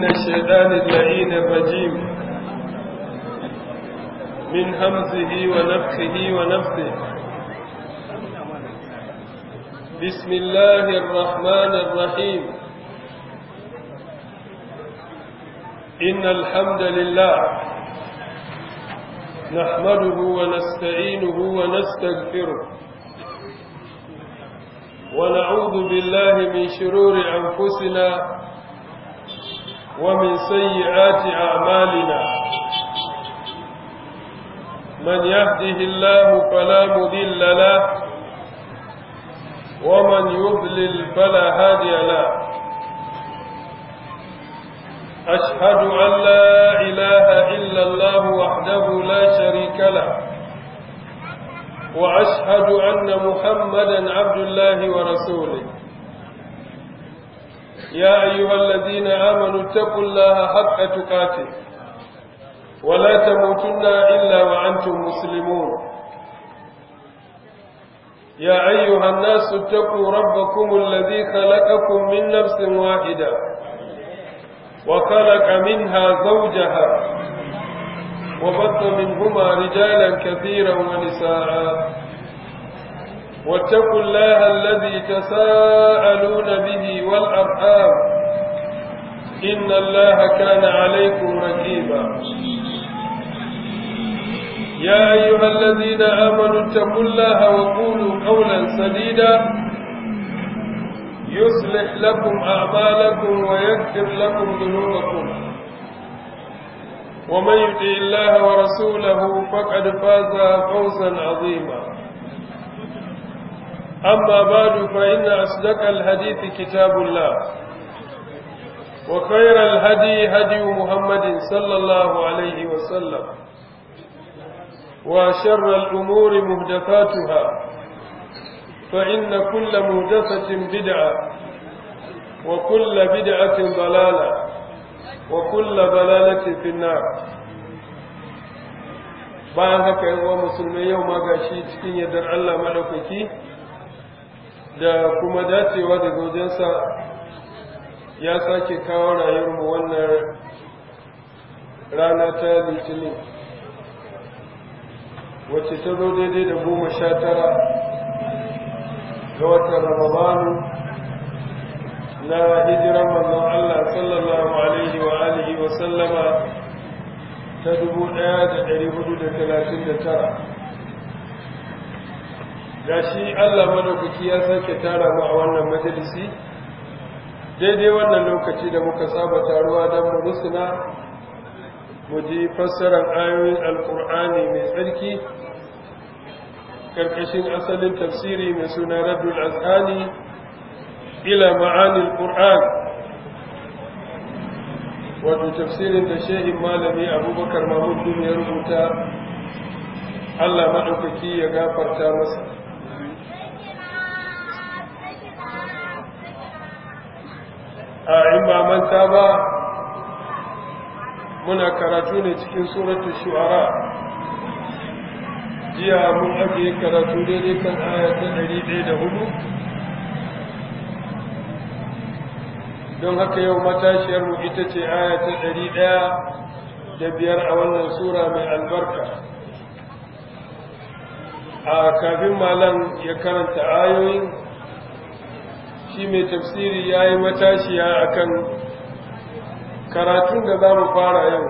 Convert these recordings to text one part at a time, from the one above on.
من الشيطان اللعين الرجيم من همزه ونفخه ونفثه بسم الله الرحمن الرحيم إن الحمد لله نحمده ونستعينه ونستغفره ونعوذ بالله من شرور أنفسنا ومن سيئات أعمالنا من يهده الله فلا مذل له ومن يضلل فلا هادي له أشهد أن لا إله إلا الله وحده لا شريك له وأشهد أن محمدا عبد الله ورسوله يا أيها الذين آمنوا اتقوا الله حق تقاته ولا تموتن إلا وأنتم مسلمون يا أيها الناس اتقوا ربكم الذي خلقكم من نفس واحدة وخلق منها زوجها وبث منهما رجالا كثيرا ونساء واتقوا الله الذي تساءلون به والأرحام إن الله كان عليكم رقيبا يا أيها الذين آمنوا اتقوا الله وقولوا قولا سديدا يصلح لكم أعمالكم ويغفر لكم ذنوبكم ومن يطع الله ورسوله فقد فاز فوزا عظيما أما بعد فإن أصدق الحديث كتاب الله وخير الهدي هدي محمد صلى الله عليه وسلم وشر الأمور مهدفاتها فإن كل مهدفة بدعة وكل بدعة ضلالة وكل ضلالة في النار bayan haka yan uwa musulmai yau ma gashi cikin yardar Allah madaukaki da kuma dacewa da gojensa ya sake kawo rayuwarmu wannan rana ta litinin wacce ta zo daidai da goma sha tara ga watan ramadanu na hijiran manzon Allah sallallahu alaihi wa alihi wa sallama ta dubu ɗaya da ɗari hudu da talatin da tara ga shi Allah madaukaki ya sake tara mu a wannan majalisi daidai wannan lokaci da muka saba taruwa don mu rusuna mu ji fassarar ayoyin alkur'ani mai tsarki karkashin asalin tafsiri mai suna raddul azhani ila ma'anil qur'an wato tafsirin da shehin malami abubakar mahmud ya rubuta Allah maɗaukaki ya gafarta masa a in ba manta ba muna karatu ne cikin suratul shu'ara jiya mun ajiye karatu daidai kan aya ta ɗari ɗaya da hudu don haka yau matashiyarmu ita ce aya ta ɗari ɗaya da biyar a wannan sura mai albarka a kafin malam ya karanta ayoyin shi mai tafsiri ya yi matashiya akan karatun da za mu fara yau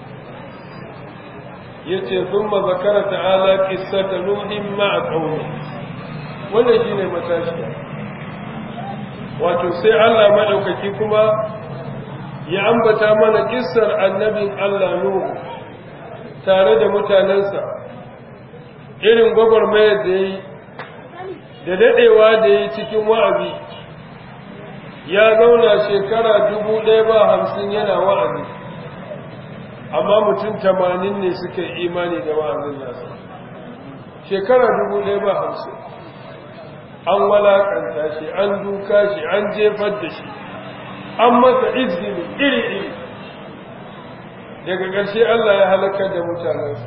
ya ce sun mazakara ta'ala ƙisata nuhin ma'a ƙauni wannan shi ne matashiya wato sai allah maɗaukaki kuma ya ambata mana ƙisar annabin allah nuhu tare da mutanensa irin gwagwarmayar da ya yi da daɗewa da ya yi cikin wa'azi ya zauna shekara dubu ɗaya ba hamsin yana wa'azi amma mutum tamanin ne suka yi imani da wa'azin nasa shekara dubu ɗaya ba hamsin an walakanta shi an duka shi an jefar da shi an masa izini iri-iri daga ƙarshe Allah ya halakar da mutanensu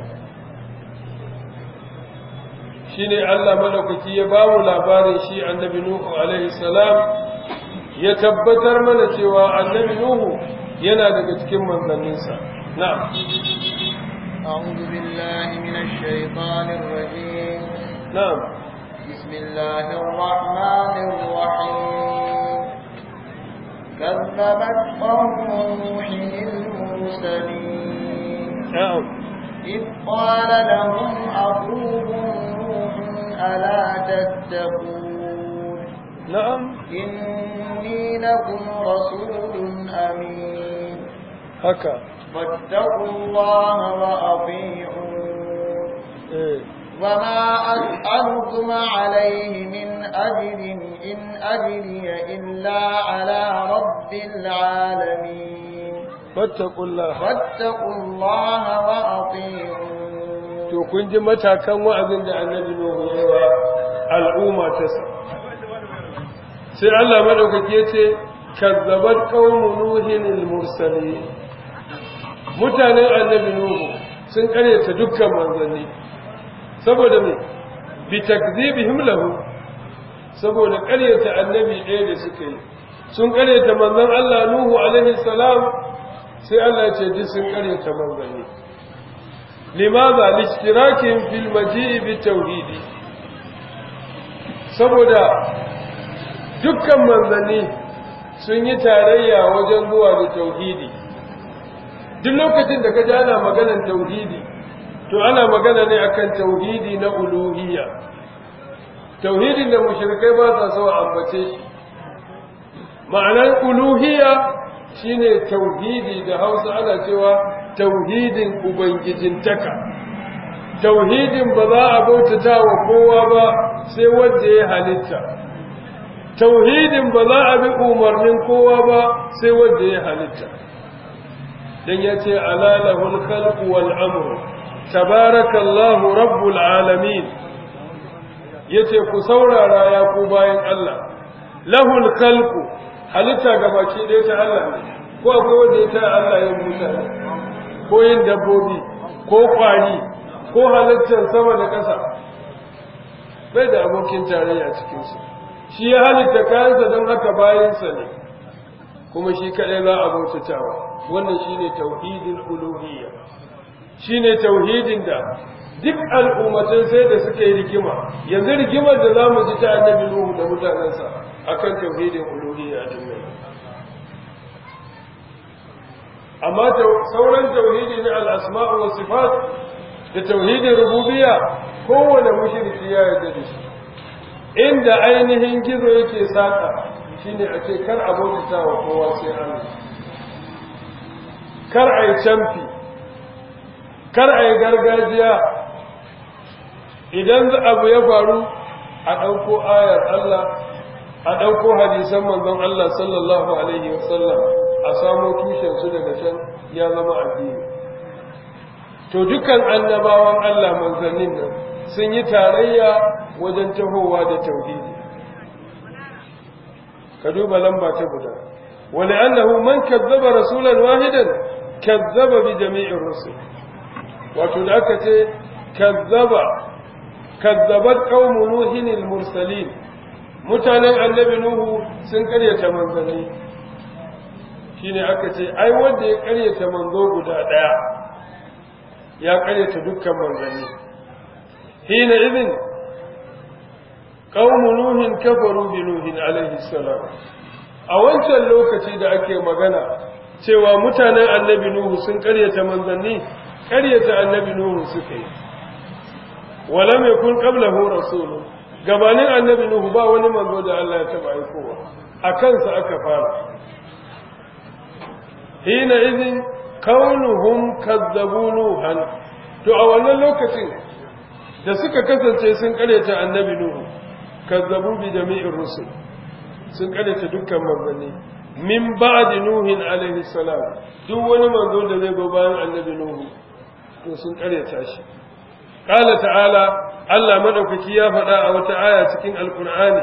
shi ne Allah madaukaki ya ba mu labarin shi annabi Nuhu alaihi salam ya tabbatar mana cewa annabi Nuhu yana daga cikin manzanninsa na'am أعوذ بالله من الشيطان الرجيم na'am بسم الله الرحمن الرحيم كذبت قوم نوح المرسلين na'am إذ قال لهم أخوهم نوح ألا تتقون na'am إني لكم رسول أمين haka فاتقوا الله وأطيعون eh وما أسألكم عليه من أجر إن أجري إلا على رب العالمين fattaqullah فاتقوا الله وأطيعون to kun ji matakan wa'azin da annabi Nuhu ya yi wa al'umma ta sa sai Allah madaukaki ya ce kazzabat qaumu nuhin al-mursalin mutanen annabi Nuhu sun karyata dukkan manzanni saboda me bi takzibihim lahu saboda karyata annabi ɗaya da suka yi sun karyata manzon Allah Nuhu alaihi salam sai Allah ya ce duk sun karyata manzanni limaza lishtirakin fil maji'i bi tauhidi saboda dukkan manzanni sun yi tarayya wajen zuwa da tauhidi duk lokacin da ka ji ana maganar tauhidi to ana magana ne akan tauhidi na uluhiyya tauhidin da mushrikai ba sa so a ambace shi ma'anar uluhiyya shine tauhidi da Hausa ana cewa tauhidin ubangijintaka tauhidin ba za a bautata wa kowa ba sai wanda ya halitta tauhidin ba za a bi umarnin kowa ba sai wanda ya halitta dan yace ala lahul khalqu wal amru tabarakallahu rabbul alamin yace ku saurara ya ku bayan Allah lahul khalqu halitta gabaki ɗaya ta Allah ne ko akwai wanda ya ta Allah yin mutane ko yin dabbobi ko kwari ko halittar sama da ƙasa bai da abokin tarayya cikinsu shi ya halitta kayansa don haka bayansa ne kuma shi kaɗai za a bautatawa wannan shi ne tauhidin uluhiyya shi ne tauhidin da duk al'ummatan sai da suka yi rigima yanzu rigimar da za mu ji ta annabi nuhu da mutanensa akan tauhidin uluhiyya din nan amma sauran tauhidi na al'asma'u wa sifat da tauhidin rububiyya kowane mushriki ya yarda da shi inda ainihin gizo yake saka shine a ce kar a bautata wa kowa sai Allah kar a yi camfi kar a yi gargajiya idan abu ya faru a ɗauko ayar Allah a ɗauko hadisan manzon Allah sallallahu alaihi wasallam a samo tushensu daga can ya zama addini to dukan annabawan Allah manzannin nan sun yi tarayya wajen tahowa da tauhidi ka duba lamba ta guda wani annahu man kazzaba rasulan wahidan kazzaba bi jami'in rusul wato da aka ce kazzaba kazzabat qaumu nuhin al-mursalin mutanen annabi nuhu sun karyata manzanni shine aka ce ai wanda ya karyata manzo guda daya ya karyata dukkan manzanni hina idin qaumu nuhin kafaru bi nuhin alaihi salam a wancan lokaci da ake magana cewa mutanen annabi nuhu sun karyata manzanni karyata annabi nuhu suka yi walam yakun qablahu rasulun gabanin annabi nuhu ba wani manzo da Allah ya taba aikowa a kansa aka fara hina idin kaunuhum kazzabu nuhan to a wannan lokacin da suka kasance sun karyata annabi nuhu kazzabu bi jami'ir rusul sun karyata dukkan manzanni min ba'di nuhin alaihi salam duk wani manzo da zai go bayan annabi nuhu to sun karyata shi qala ta'ala Allah madaukaki ya faɗa a wata aya cikin alqur'ani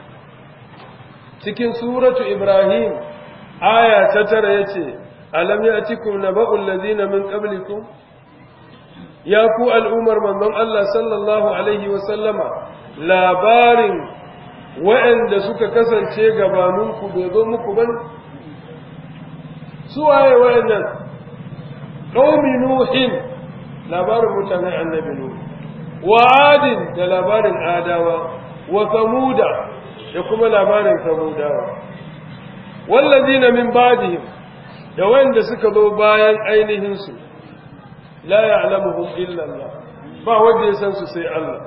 cikin suratu ibrahim aya ta tara yace alam ya'tikum naba'ul ladina min qablikum ya ku al'umar manzon Allah sallallahu alaihi wa sallama labarin waɗanda suka kasance gabaninku bai zo muku ba su waye wayannan qaumi nuhin labarin mutanen annabi nuh wa adin da labarin adawa wa samuda da kuma labarin samudawa wallazina min ba'dihim da wanda suka zo bayan ainihin su la ya'lamuhum illa Allah ba wanda ya san su sai Allah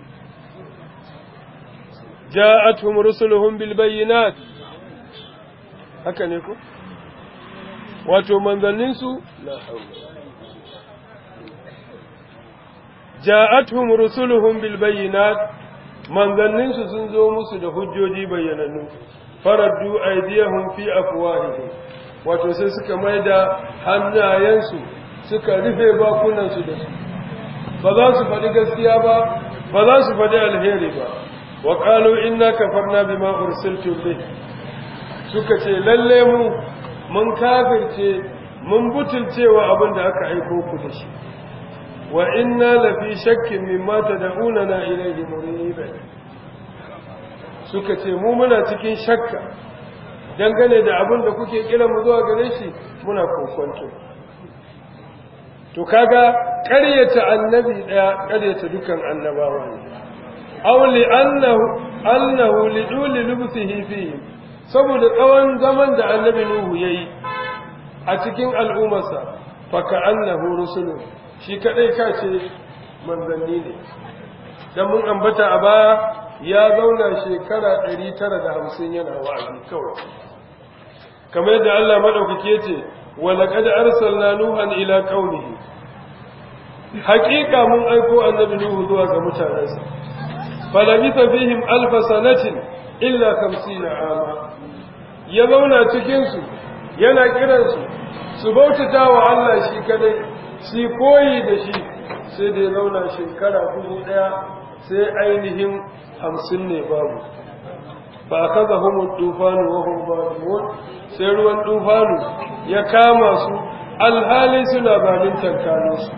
ja'atuhum rusuluhum bil bayyinat haka ne ko wato manzannin su la hawla ja'atuhum rusuluhum bil bayyinat manzannin su sun zo musu da hujjoji bayyanannu faraddu aydiyahum fi afwahihim wato sai suka maida hannayensu suka rufe bakunansu da su ba za su faɗi gaskiya ba ba za su faɗi alheri ba wa qalu inna kafarna bima ursiltum bih suka ce lalle mu mun kafirce mun butulcewa abin da aka aiko ku da shi wa inna lafi shakkin mimma tad'unana ilayhi murib suka ce mu muna cikin shakka dangane da abin da kuke kira mu zuwa gare shi muna kokonto to kaga ƙaryata annabi daya ƙaryata dukan annabawa ne aw li annahu annahu li duli lubsihi fihi saboda tsawon zaman da annabi nuhu yayi a cikin al'ummarsa fa ka annahu rusulun shi kadai ka ce manzanni ne dan mun ambata a baya ya zauna shekara 950 yana wa'azi kawai kamar yadda Allah madaukake ce wa laqad arsalna nuhan ila qaumihi haqiqa mun aiko annabi nuhu zuwa ga mutanansa falabitha fihim alf sanatin illa 50 ama ya zauna cikin su yana kiran su su bautata wa Allah shi kadai shi koyi da shi sai da ya zauna shekara dubu daya sai ainihin hamsin ne babu ba kaza homo tufanu wa hum sai ruwan tufanu ya kama su alhali suna balin tankano su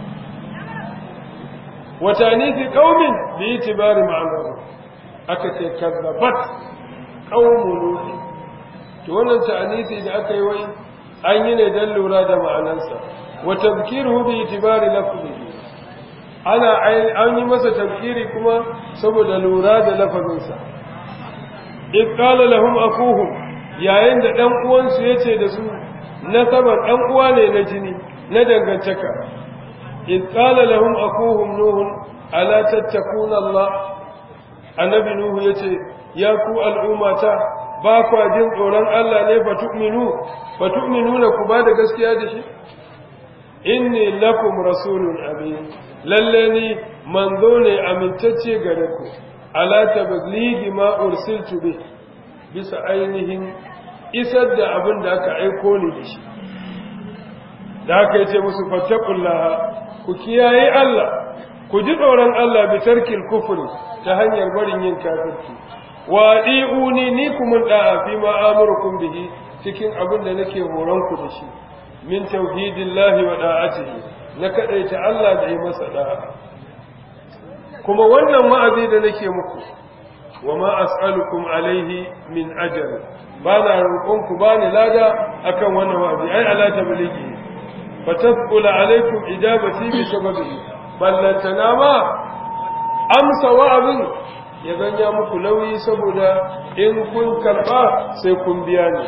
wata fi qaumin bi itibari ma'anahu aka ce kazzabat qaumun nuh to wannan ta'anisi da aka yi wai an yi ne dan lura da ma'anansa wa tadhkiruhu bi itibari lafzihi ana an yi masa tafkiri kuma saboda lura da lafazinsa in qala lahum akuhum yayin da dan uwansu yace da su nasaban dan uwa ne na jini na dangantaka in qala lahum akuhum nuhun ala tattakuna Allah annabi nuhu yace ya ku al'ummata ba kwa jin tsoron Allah ne fa tu'minu fa tu'minuna ku ba da gaskiya da shi inni lakum rasulun amin lalle ni manzo ne amintacce gare ku ala tabligi ma ursiltu bi bisa ainihin isar da abin da aka aiko ni da shi da aka yace musu fattaqullaha ku kiyaye Allah ku ji tsoron Allah bi tarkil kufri ta hanyar barin yin kafirci wa di'uni ni kuma da'a fi ma amurukum bihi cikin abin da nake horon ku da shi min tauhidillahi wa da'atihi na kadaita Allah da yi masa da'a kuma wannan ma'azi da nake muku wa ma as'alukum alaihi min ajr ba na roƙon ku ba ni lada akan wannan wa'azi ai ala tablighi fa tasqula alaikum ijabati bi sababihi ballantana ma amsa wa'azin ya zanya muku nauyi saboda in kun karba sai kun biya ni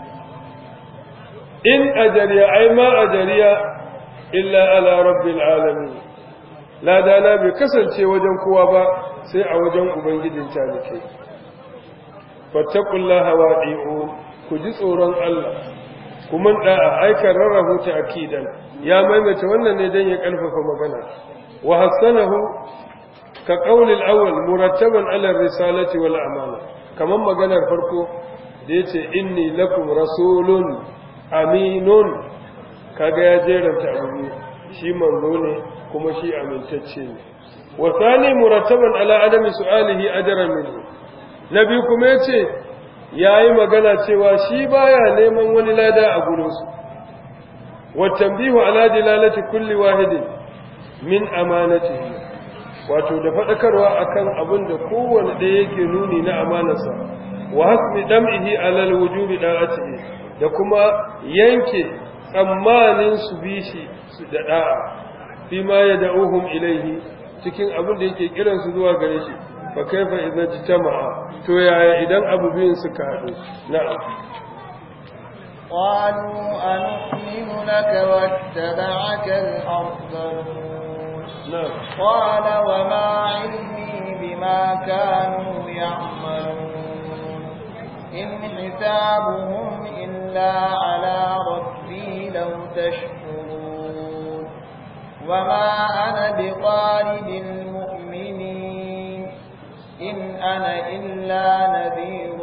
in ajariya ai ma ajariya illa ala rabbil alamin ladana bai kasance wajen kowa ba sai a wajen ubangijin talikai fattaqullaha wadi'u ku ji tsoron Allah kuma da'a aika rarrahu ta akidan ya maimaita wannan ne dan ya karfafa magana wa hasanahu ka qaulil awwal murattaban ala risalati wal amana kaman maganar farko da yace inni lakum rasulun aminun kaga ya jeranta abu shi manzo ne kuma shi amintacce ne wa thani murattaban ala adami su'alihi ajran minhu nabi kuma yace yayi magana cewa shi baya neman wani lada a gurin su wa tanbihu ala dilalati kulli wahidin min amanatihi wato da fadakarwa akan abin da kowanne da yake nuni na amanarsa wa hasbi dam'ihi ala alwujubi da'atihi da kuma yanke tsammanin su bi shi su da da'a fi ma yad'uhum ilayhi cikin abin da yake kiran su zuwa gare shi fa kaifa idza jama'a to yaya idan abu biyun suka haɗu na'am قالوا أنؤمن لك واتبعك الأرذلون na'am قال وما علمي بما كانوا يعملون إن حسابهم إلا على ربي لو تشكرون وما أنا بطارد المؤمنين إن أنا إلا نذير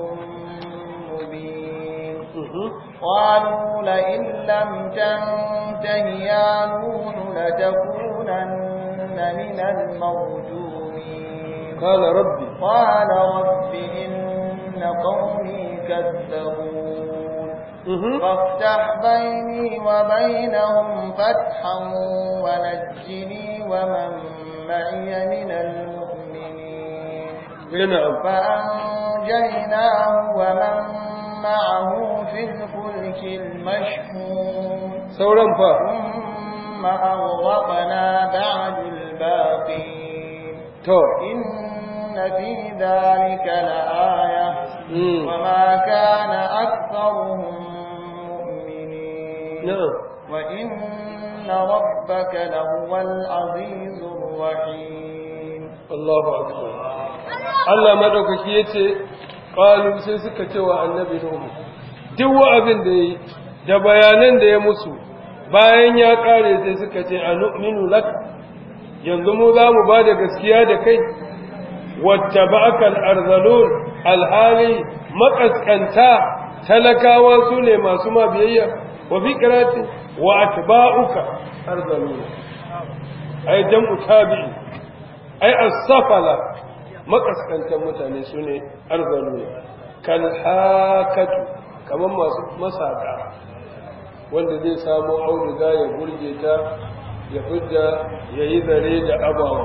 مبين قالوا لئن لم تنته يا نوح لتكونن من المرجومين قال ربي قال رب إن قومي كذبون فافتح بيني وبينهم فتحا ونجني ومن معي من المؤمنين na'am فأنجيناه ومن معه في الفلك المشحون sauran fa ثم أغرقنا بعد الباقين to إن في ذلك لآية mm. وما كان أكثرهم مؤمنين na'am وإن ربك لهو العزيز الرحيم Allahu akbar Allah madaukaki yace qalu sai suka ce wa annabi Nuhu duk wa'azin da yayi da bayanan da ya musu bayan ya kare sai suka ce anu'minu lak yanzu mu za mu bada gaskiya da kai wattaba'aka al-arzalun alhali makaskanta talakawa su ne masu ma biyayya wa fi qirati wa atba'uka arzalun ay jam'u tabi'i ai as-safala makaskantan mutane sune arzalu kal hakatu kaman masu masaka wanda zai samu auduga ya burge ta ya fidda yayi zare da abawa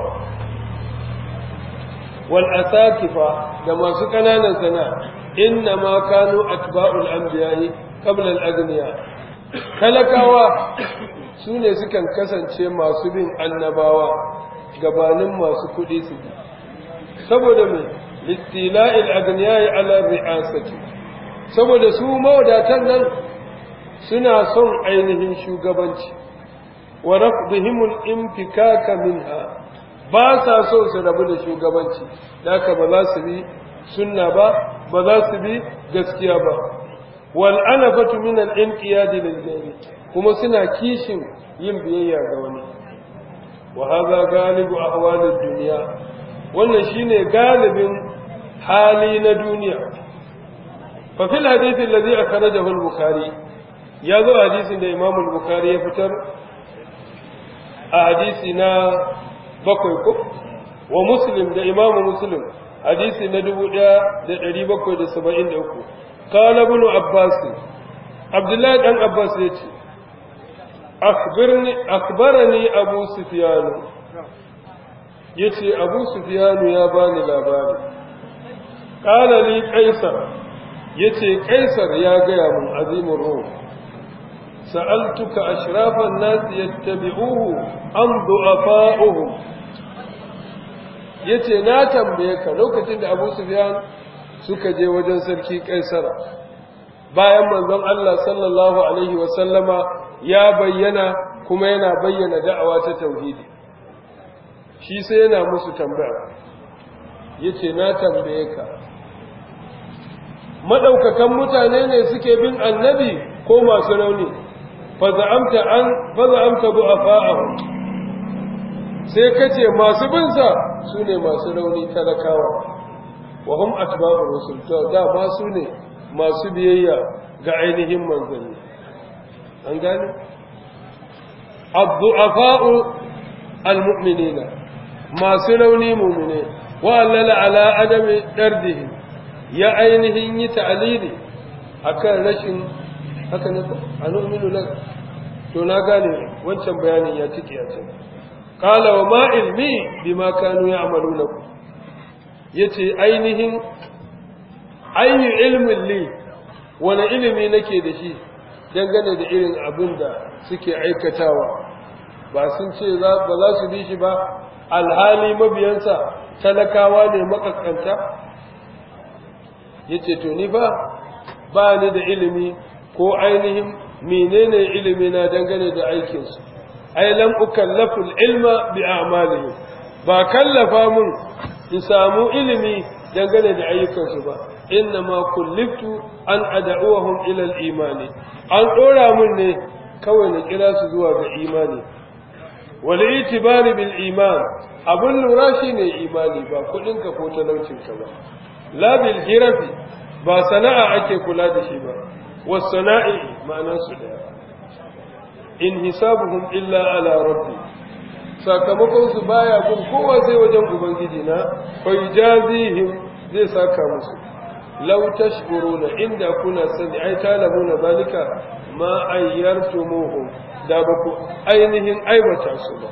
wal asakifa da masu kananan sana inna ma kanu atba'ul anbiya'i qabla al-aghniya talakawa sune sukan kasance masu bin annabawa gabanin masu kuɗi su bi saboda mai littila'il agniyai ala ri'asati saboda su mawadatan nan suna son ainihin shugabanci wa rafdihimul infikaka minha ba sa so su rabu da shugabanci haka ba za su bi sunna ba ba za su bi gaskiya ba wal anafatu min al inqiyad lil kuma suna kishin yin biyayya ga wani وهذا غالب أحوال الدنيا wannan shine galibin hali na duniya fa fil hadith alladhi akhrajahu al-bukhari ya zo hadisin da imam al-bukhari ya fitar a hadisi na bakwai ko wa muslim da imam muslim hadisi na 1773 qala ibn abbas abdullahi dan abbas yace akhbirni akhbarani abu sufyan yace abu sufyan ya bani labari qala li qaisar yace qaisar ya gaya mun azimur ruh sa'altuka ashrafan nas yattabi'uhu am du'afa'uhu yace na tambaye ka lokacin da abu sufyan suka je wajen sarki qaisar bayan manzon Allah sallallahu alaihi wa sallama ya bayyana kuma yana bayyana da'awa ta tauhidi shi sai yana musu tambaya yace na tambaye ka madaukakan mutane ne suke bin annabi ko masu rauni fa za'amta an fa za'amta du'afa'ahu sai kace masu bin sa sune masu rauni talakawa wa hum atba'ur rusul to da ma su ne masu biyayya ga ainihin manzanni an gane abdu'afa'u almu'minina masu rauni mu'mine wa allala ala adami dardihi ya ainihin yi ta'alili akan rashin haka ne anu'minu lak to na gane wancan bayanin ya tike a can qala wa ma ilmi bima kanu ya'maluna yace ainihin ayyu ilmin li wani ilimi nake da shi dangane da irin abin da suke aikatawa ba sun ce ba za su bi shi ba alhali mabiyansa talakawa ne makaskanta yace to ni ba ba ni da ilimi ko ainihin menene ilimi na dangane da aikinsu ai lam ukallafu ilma bi a'malihim ba kallafa mun in samu ilimi dangane da ayyukansu ba inna ma kulliftu an ad'uhum ila al-imani an dora mun ne kawai na kira su zuwa ga imani wal itibari bil iman abun lura shine imani ba kudin ka ko talaucin ka ba la bil hirafi ba sana'a ake kula da shi ba was sana'i ma'anar su daya in hisabuhum illa ala rabbi sakamakon su baya kun kowa sai wajen ubangiji na fa yajazihim zai saka musu law tashkuruna inda kuna sani ai talabuna zalika ma ayyartumuhum da ba ku ainihin aibata su ba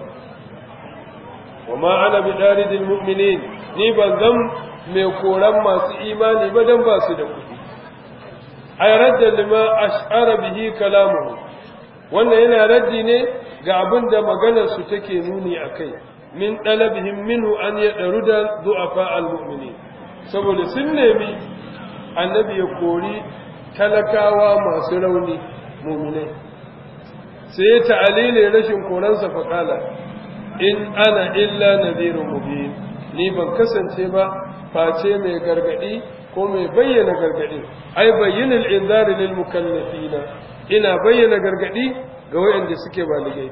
wa ma ana bidaridil mu'minin ni ban zan mai koran masu imani ba dan ba su da kuɗi ay radda lima ash'ara bihi kalamuhu wannan yana raddi ne ga abin da maganar su take nuni akai min dalabihim minhu an yadruda du'afa almu'minin saboda sun nemi annabi ya kori talakawa masu rauni mu'minai sai ya ta'alile rashin koransa faƙala in ana illa nadhirun mubin ni ban kasance ba face mai gargadi ko mai bayyana gargadi ai bayyinul inzari lil mukallafina ina bayyana gargadi ga wayanda suke baligai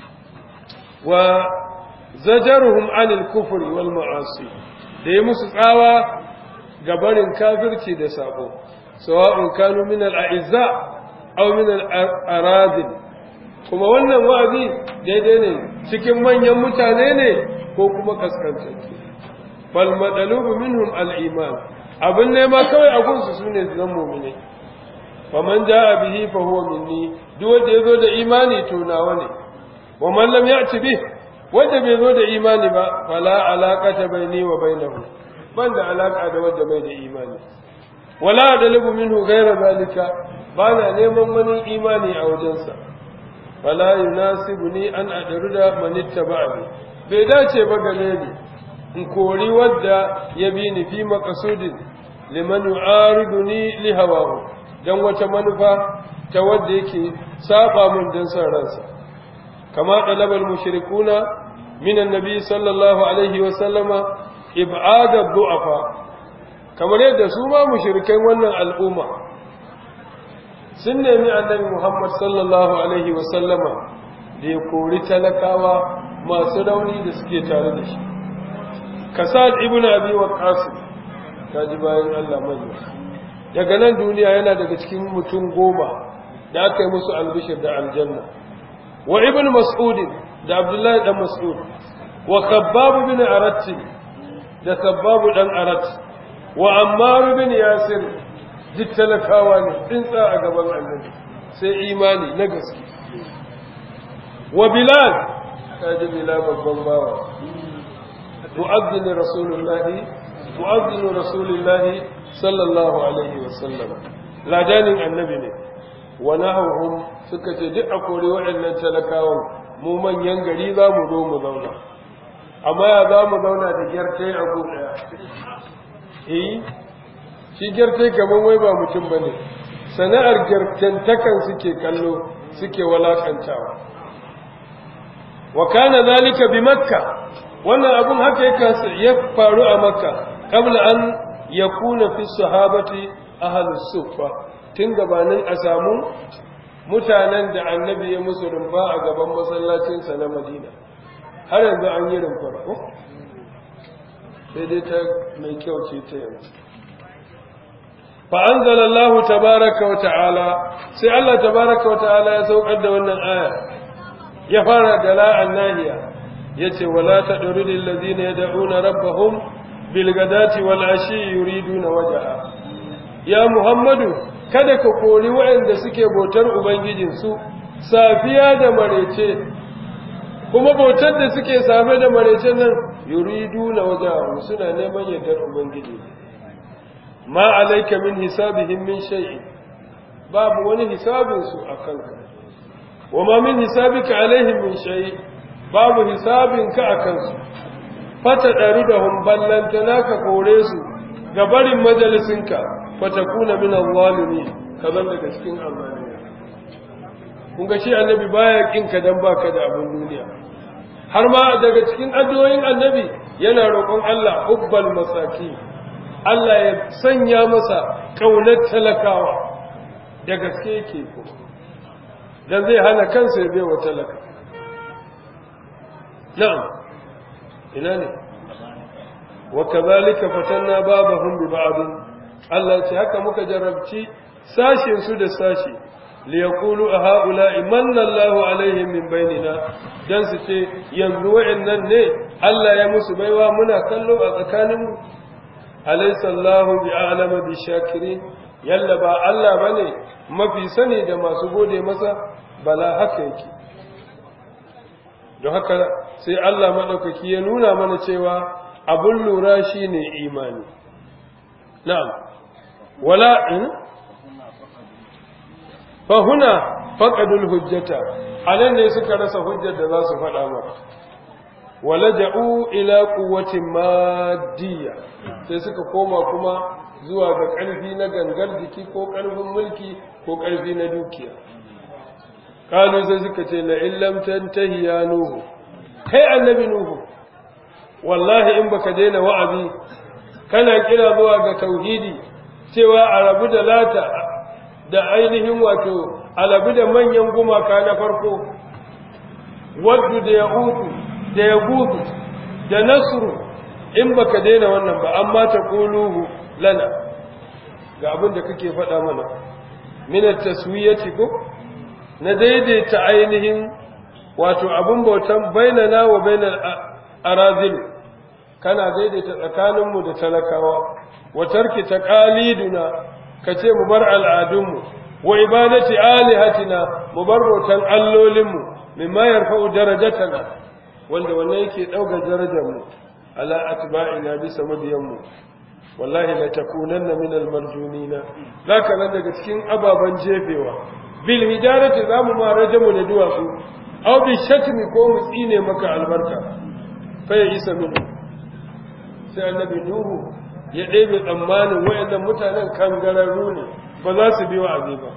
wa zajaruhum anil kufri wal ma'asi da yi musu tsawa ga barin kafirci da sabo sawa'un kanu min al a'izza aw min al aradil kuma wannan wa'azi daidai ne cikin manyan mutane ne ko kuma kaskantattu bal madalubu minhum al-iman abin nema kawai a gunsu sune zan mu'mini faman jaa bihi fa huwa minni duk wanda yazo da imani to nawa ne wa man lam ya'ti bih wanda bai zo da imani ba fala alaqata baini wa bainahu banda alaka da wanda bai da imani wala adalubu minhu ghayra zalika bana neman wani imani a wajensa fala yunasibuni an adruda man ittaba'ani bai dace ba gare ni in kori wadda ya bi ni fi maqsudin liman yu'ariduni li hawahu dan wata manufa ta wadda yake saba mun dan san ransa kama dalabal mushrikuna min annabi sallallahu alaihi wa sallama ib'ada du'afa kamar yadda su ma mushrikai wannan al'umma sun nemi annabi Muhammad sallallahu Alaihi wasallama da ya kori talakawa masu rauni da suke tare da shi. Kasad ibn Abi Waqqas ta ji bayan Allah manya. Daga nan duniya yana daga cikin mutum goma da aka yi musu albishir da aljanna. Wa ibn Mas'ud da Abdullahi dan Mas'ud wa Khabbab bin Arat da Khabbab dan Arat wa Ammar bin Yasir duk talakawa ne tsintsa a gaban annabi sai imani na gaske wa bilal kaji bilal babban bawa mu'azzin rasulullahi mu'azzin rasulullahi sallallahu alaihi wa sallam ladanin annabi ne wa nahum suka ce duk a kore waɗannan talakawan mu manyan gari za mu zo mu zauna amma ya za mu zauna da gyartai a gu ɗaya eh shi gyarte kamar wai ba mutum ba ne sana'ar gyartantakan suke kallo suke walakantawa wa kana zalika bi makka wannan abun haka ya faru a makka qabla an yakuna fi sahabati ahlus suffa tun gabanin a samu mutanen da annabi ya musu rumfa a gaban masallacinsa na madina har yanzu an yi rumfar ko sai dai ta mai kyau ce ta yanzu فأنزل الله تبارك وتعالى سي الله تبارك وتعالى يسوق قد wannan aya ya fara dala annahiya yace wala tadrul alladhina yad'una rabbahum bil gadati wal ashi yuriduna wajha ya muhammadu kada ka kori waɗanda suke bautar ubangijin su safiya da marece kuma bautar da suke safe da marece nan yuriduna wajha suna neman yardar ubangiji ma alaika min hisabihim min shay'in babu wani hisabin su akan ka wa ma min hisabika alaihim min shay babu hisabin ka akan su fata dari da hum ballantana ka kore su ga barin majalisinka fatakuna min al-zalimin kazan daga cikin amana kun ga shi annabi baya kin ka dan baka da abin duniya har ma daga cikin addu'o'in annabi yana roƙon Allah hubbal masaki Allah ya sanya masa kaunar talakawa da gaske yake ko dan zai hana kansa ya bai wa talaka na'am ina ne wa kadhalika fatanna babahum bi ba'd Allah ya ce haka muka jarabci sashin su da sashi liyaqulu a ha'ula'i manna Allahu alaihim min bainina dan su ce yanzu wa'annan ne Allah ya musu baiwa muna kallo a tsakanin mu alaysa Allahu bi'alama bi shakirin yalla ba Allah bane mafi sani da masu gode masa bala haka yake don haka sai Allah madaukaki ya nuna mana cewa abun lura shine imani na'am wala fahuna faƙadul hujjata a nan ne suka rasa hujjar da za su faɗa maka wala ja'u ila quwwatin madiyya sai suka koma kuma zuwa ga ƙarfi na gangar jiki ko ƙarfin mulki ko ƙarfi na dukiya kalu sai suka ce la illam tantahi ya nuhu kai annabi nuhu wallahi in baka daina wa'azi kana kira zuwa ga tauhidi cewa a rabu da lata da ainihin wato alabi da manyan gumaka na farko waddu da ya uku da ya gudu da nasru in baka daina wannan ba amma ta kuluhu lana ga abin da kake faɗa mana minat taswiyati ko na daidaita ainihin wato abin bautan bainana wa bainal arazil kana daidaita tsakaninmu da talakawa wa tarki taqaliduna ka ce mu bar al'adunmu wa ibadati alihatina mu bar bautan allolinmu mimma yarfa'u darajatana wanda wannan yake dauka darajarmu ala atba'ina bisa mabiyanmu wallahi la takunanna min almarjunina zaka nan daga cikin ababan jefewa bil hijarati zamu ma rajamu da duwatsu aw bi shatmi ko mu tsine maka albarka fa ya isa min sai annabi nuhu ya ɗebe tsammanin wayannan mutanen kangararru ne ba za su bi wa'azi ba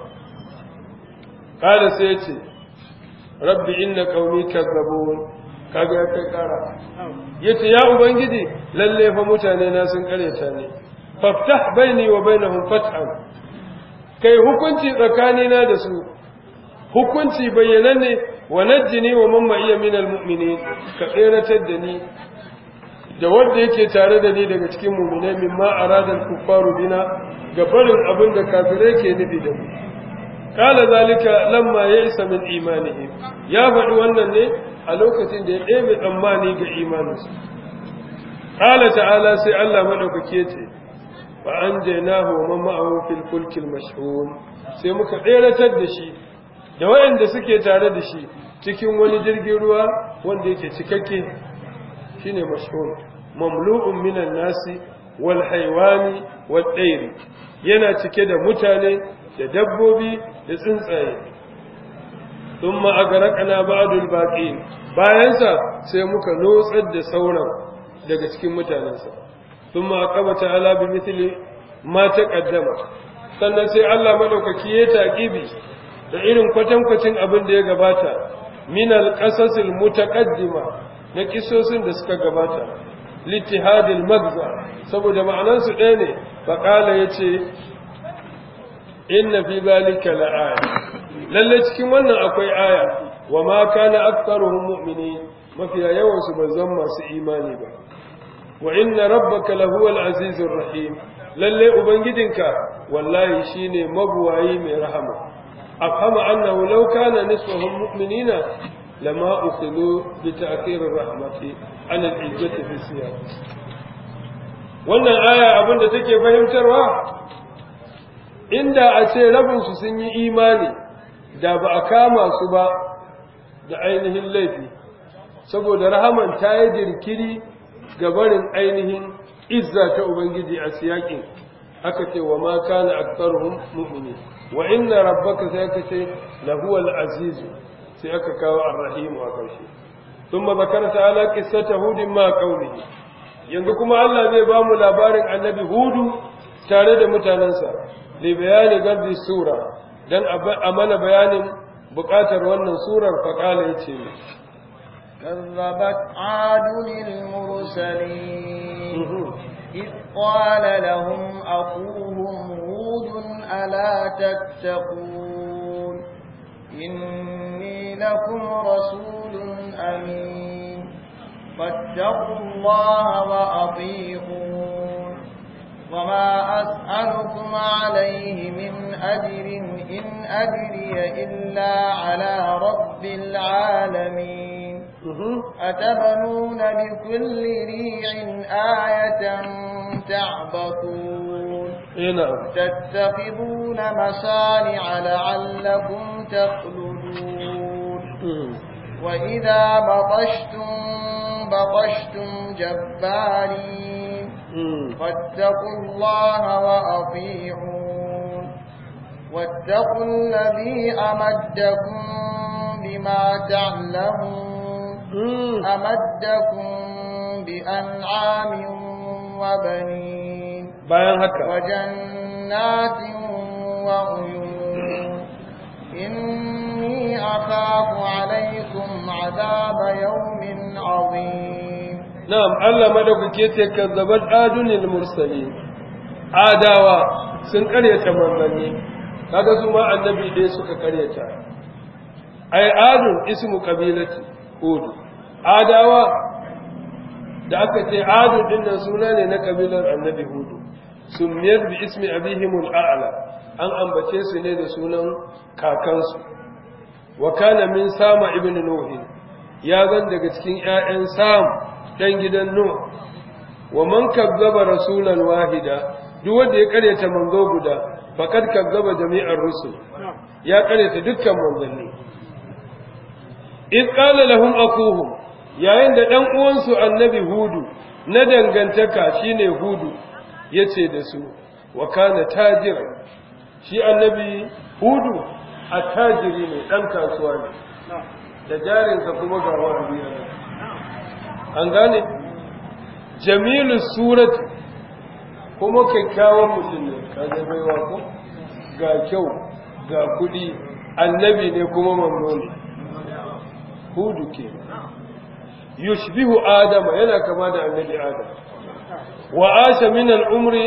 kada sai ya ce rabbi inna qaumi kazzabun kaga ya kai kara yace ya ubangiji lalle fa mutane na sun kareta ne faftah baini wa bainahum fathan kai hukunci tsakanina da su hukunci bayyananne wa najjini wa man ma'iya minal mu'minin ka tseratar da ni da wanda yake tare da ni daga cikin mu'minai mimma aradal kuffaru bina ga barin abin da kafirai ke nufi da mu kala zalika lamma ya'isa min imanihim ya faɗi wannan ne a lokacin da ya ɗebe tsammani ga imaninsu kala ta'ala sai Allah madaukake ce fa anjaynahu wa man ma'ahu fil fulkil mashhun sai muka tseratar da shi da wayanda suke tare da shi cikin wani jirgin ruwa wanda yake cikakke shine mashhur mamlu'un minan nasi wal haywani wad dayri yana cike da mutane da dabbobi da tsuntsaye thumma agraqna ba'dul baqin bayan sa sai muka lotsar da sauran daga cikin mutanensa thumma aqaba ta'ala bi mithli ma taqaddama sannan sai Allah madaukaki ya taqibi da irin kwatankwacin abin da ya gabata min al-qasasil mutaqaddima na kisosin da suka gabata littihadil magza saboda ma'anansu ɗaya ne faƙala ya ce inna fi zalika la'aya lalle cikin wannan akwai aya wa ma kana aktharuhum mu'minin mafiya yawan su ban zan masu imani ba wa inna rabbaka lahuwal azizur rahim lalle ubangijinka wallahi shine mabuwayi mai rahama afhama annahu law kana nisfuhum mu'minina lama ukhilu bi ta'khir rahmati an al-izzati fi siyaq wannan aya abinda take fahimtarwa inda a ce rabin su sun yi imani da ba a kama su ba da ainihin laifi saboda rahaman ta yi jirkiri ga barin ainihin izza ta ubangiji a siyakin aka ce wa ma kana aktsaruhum mu'minin wa inna rabbaka sai aka ce lahuwal aziz sai aka kawo ar-rahim a ƙarshe thumma zakara ta'ala qissata hudin ma qaumihi yanzu kuma Allah zai ba mu labarin annabi hudu tare da mutanensa li bayani gaddi sura dan a mana bayanin buƙatar wannan surar faqala yace كذبت عاد المرسلين إذ قال لهم أخوهم هود ألا تتقون إني لكم رسول أمين فاتقوا الله وأطيعون وما أسألكم عليه من أجر إن أجري إلا على رب العالمين أتبنون بكل ريع آية تعبثون تتخذون مصانع لعلكم تخلدون وإذا بطشتم بطشتم جبارين فاتقوا الله وأطيعون واتقوا الذي أمدكم بما تعلمون أمدكم بأنعام وبنين bayan haka وجنات وعيون إني أخاف عليكم عذاب يوم عظيم na'am Allah madaukake ce kazzabat adunil mursalin adawa sun karyata manzanni kaga su ma annabi dai suka karyata ai adun ismu qabilati hud adawa da aka ce adun din nan suna ne na kabilar annabi hudu summiyar bi ismi abihimul a'la an ambace su ne da sunan kakansu wa kana min sama ibn nuh ya zan daga cikin ƴaƴan sam dan gidan nuh wa man kazzaba rasulan wahida duk wanda ya karyata manzo guda faqad kazzaba jami'ar rusul ya karyata dukkan manzanni id qala lahum akuhum yayin da dan uwansu annabi hudu na dangantaka shine hudu yace da su wa kana tajiran shi annabi hudu attajiri ne dan kasuwa ne da jarinsa kuma ga wani an gane jamilu surat kuma kyakkyawan mutum ne kaje baiwa ko ga kyau ga kudi annabi ne kuma mamno ne hudu ke yushbihu adama yana kama da annabi adam wa asha min al-umri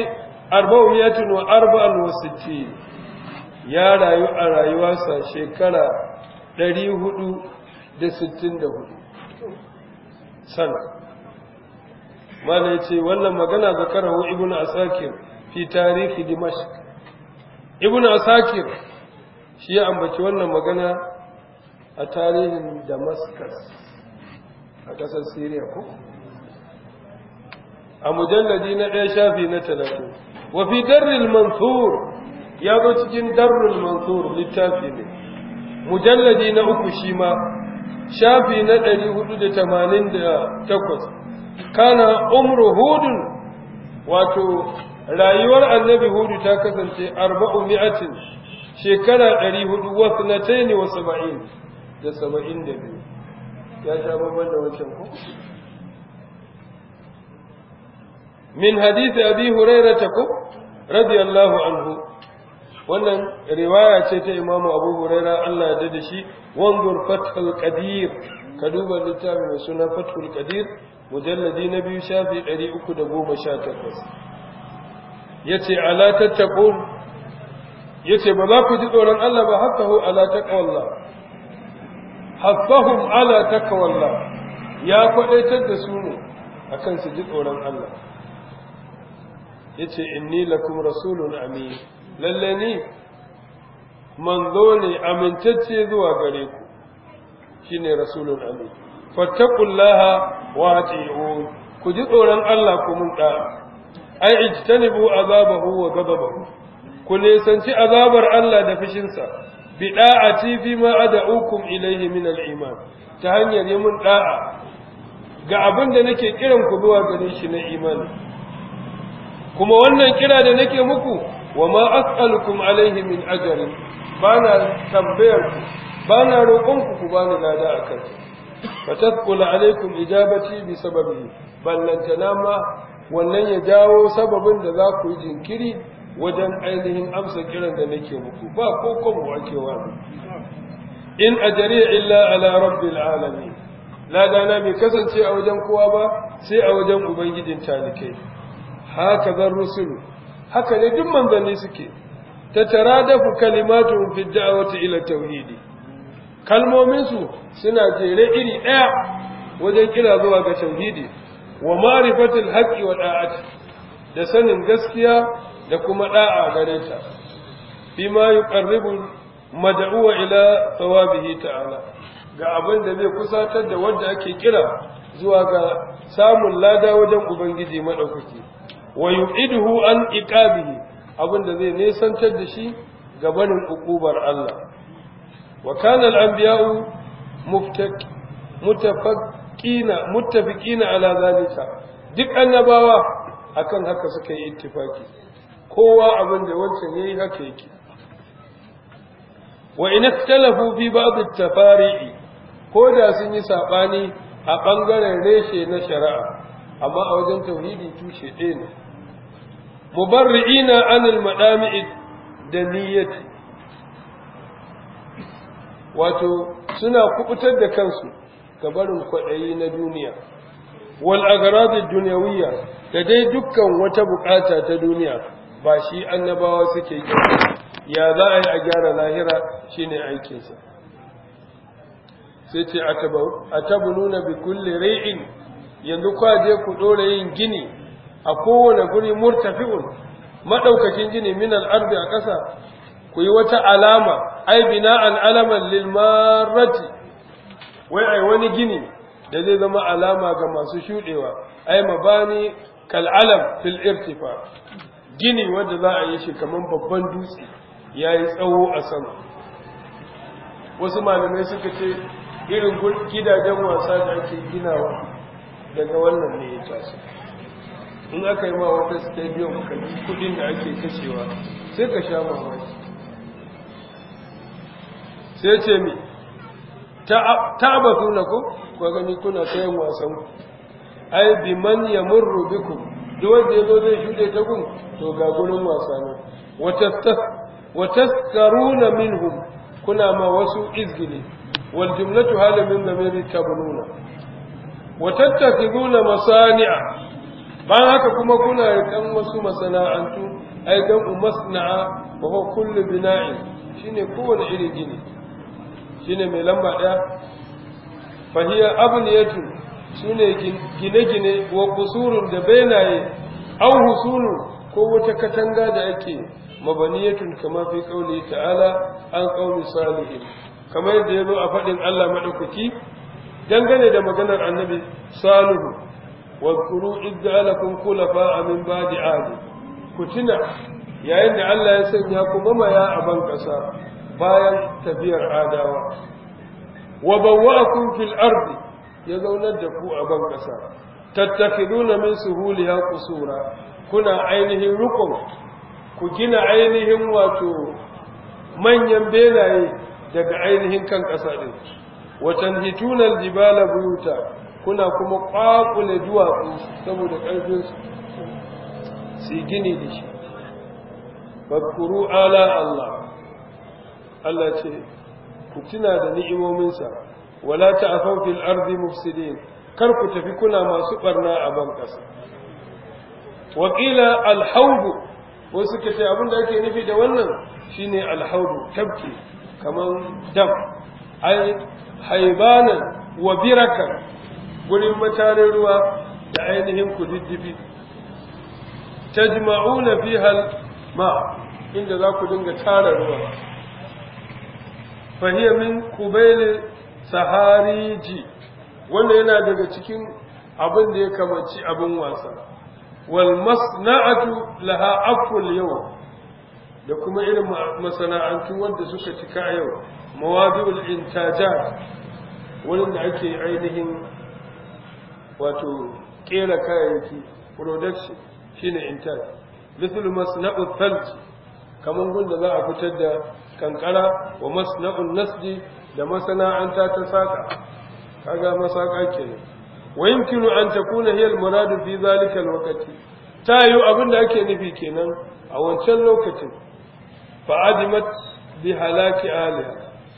464 ya rayu a rayuwarsa shekara 464 sana mala ya ce wannan magana zakarahu ibn asakir fi tarihi dimashq ibn asakir shi ya ambaci wannan magana a tarihin damascus a ƙasar syria ko a mujalladi na ɗaya shafi na talatin wa fi darril mansur ya zo cikin darrul mansur littafi ne mujalladi na uku shi ma shafi na ɗari hudu da tamanin da takwas kana umru hudun wato rayuwar annabi hudu ta kasance arba'u mi'atin shekara ɗari hudu wasu na taini wa saba'in da saba'in da biyu ya sha babban da wancan ko min hadisi abi hurairata ko radiyallahu anhu wannan riwaya ce ta imamu abu huraira Allah ya da shi wanzur fathul qadir ka duba littafin mai suna fathul qadir mujalladi na biyu shafi 318 yace ala tattaqun yace ba za ku ji tsoron Allah ba hakahu ala taqwallah haffahum ala taqwallah ya kwadaitar da su ne akan su ji tsoron Allah yace inni lakum rasulun amin lalle ni manzo ne amintacce zuwa gare ku shine rasulun amin fattaqullaha wa ati'un ku ji tsoron Allah ku mun da ai ijtanibu azabahu wa ghadabahu ku nisanci azabar Allah da fishinsa bi da'ati fi ma ad'ukum ilayhi min al-iman ta hanyar yi mun da'a ga abin da nake kiran ku zuwa gare shi na imani kuma wannan kira da nake muku wa ma as'alukum alaihi min ajrin bana tambayar ku bana roƙon ku ku bani lada akan fa tasqul alaikum ijabati bi sababihi ballantana ma wannan ya jawo sababin da za ku yi jinkiri wajen ainihin amsa kiran da nake muku ba ko kuma ake wani in ajri illa ala rabbil alamin ladana bai kasance a wajen kowa ba sai a wajen ubangijin talikai haka zan rusulu haka ne duk manzanni suke ta taradafu kalimatu fi da'wati ila tauhidi kalmomin su suna jere iri daya wajen kira zuwa ga tauhidi wa ma'rifatil haqqi wa da'ati da sanin gaskiya da kuma da'a gare ta bima yuqarribu mad'uwa ila thawabihi ta'ala ga abin da zai kusatar da wanda ake kira zuwa ga samun lada wajen ubangiji madaukaki wa yu'iduhu an iqabihi abin da zai nesantar da shi ga barin ukubar Allah wa kana al-anbiya'u mutafaqqina muttafiqina ala zalika duk annabawa akan haka suka yi ittifaki kowa abin da wancan yayi haka yake wa in ikhtalafu fi ba'd at-tafari'i ko da sun yi sabani a bangaren reshe na shari'a amma a wajen tauhidi tushe ɗaya ne mubarri'ina anil madami'i da niyyati wato suna kubutar da kansu ga barin kwaɗayi na duniya wal agradid dunyawiyya da dai dukkan wata bukata ta duniya ba shi annabawa suke yi ya za a yi a gyara lahira shine aikinsa sai ce a tabununa bi kulli rai'in yanzu kwaje ku ɗora yin gini a kowane guri murtafi'un maɗaukakin gini min al'ardi a ƙasa ku yi wata alama ai bina al'alaman lilmarati wai ai wani gini da zai zama alama ga masu shuɗewa ai mabani kal'alam fil irtifa gini wanda za a yi shi kamar babban dutse ya yi tsawo a sama wasu malamai suka ce irin gidajen wasa da ake ginawa daga wannan ne ya taso in aka yi ma wata stadium kalli kudin da ake kashewa sai ka sha mamaki sai ce mi ta ba kuna ku kwa gani kuna sayan wasan ku ai bi man ya murru biku duk wanda ya zo zai shuɗe ta gun to ga gurin wasa ne wata karuna minhum kuna ma wasu izgili wal jumlatu halamin zamiri tabnuna wa tattakhiduna masani'a bayan haka kuma kuna rikan wasu masana'antu ai dan masna'a wa huwa kullu bina'in shine kowane irin gini shine mai lamba daya fa hiya abniyatu sune gine-gine wa kusurun da benaye aw husulu ko wata katanga da ake mabaniyatun kama fi qauli ta'ala an qauli salihin kamar yadda yazo a fadin Allah madaukaki dangane da maganar annabi salihu واذكروا إذ جعلكم خلفاء من بعد عاد كتنا yayin da Allah ya sanya ku mamaya a ban ƙasa bayan tafiyar adawa wa bawwa'akum fil ardi ya zaunar da ku a ban ƙasa tattakhiduna min suhuliha qusura kuna ainihin rukun ku gina ainihin wato manyan benaye daga ainihin kan ƙasa din wa tanhituna aljibala buyuta kuna kuma ƙwaƙule duwatsu saboda ƙarfinsu su gini da shi bakuru ala Allah Allah ce ku tuna da ni'imominsa wala ta'afaw fil ardi mufsidin kar ku tafi kuna masu barna a ban ƙasa wa qila al wasu kace abin da ake nufi da wannan shine al tabki kaman dam ai haibanan wa birakan gurin matarin ruwa da ainihin kududdufi tajma'una fiha ma inda za ku dinga tara ruwa fahiya min kubail sahariji wanda yana daga cikin abin da ya kamaci abin wasa wal masna'atu laha aful yau da kuma irin masana'antu wanda suka cika yau mawadi'ul intajat wurin da ake ainihin wato kera kayayyaki production shine intaj mithlu masna'u thalj kamar gunda za a fitar da kankara wa masna'un nasji da masana'anta ta saka kaga masaka kenan wa yumkinu an takuna hiya al-murad fi zalika al-waqti tayu abinda ake nufi kenan a wancan lokacin fa adimat bi halaki aliha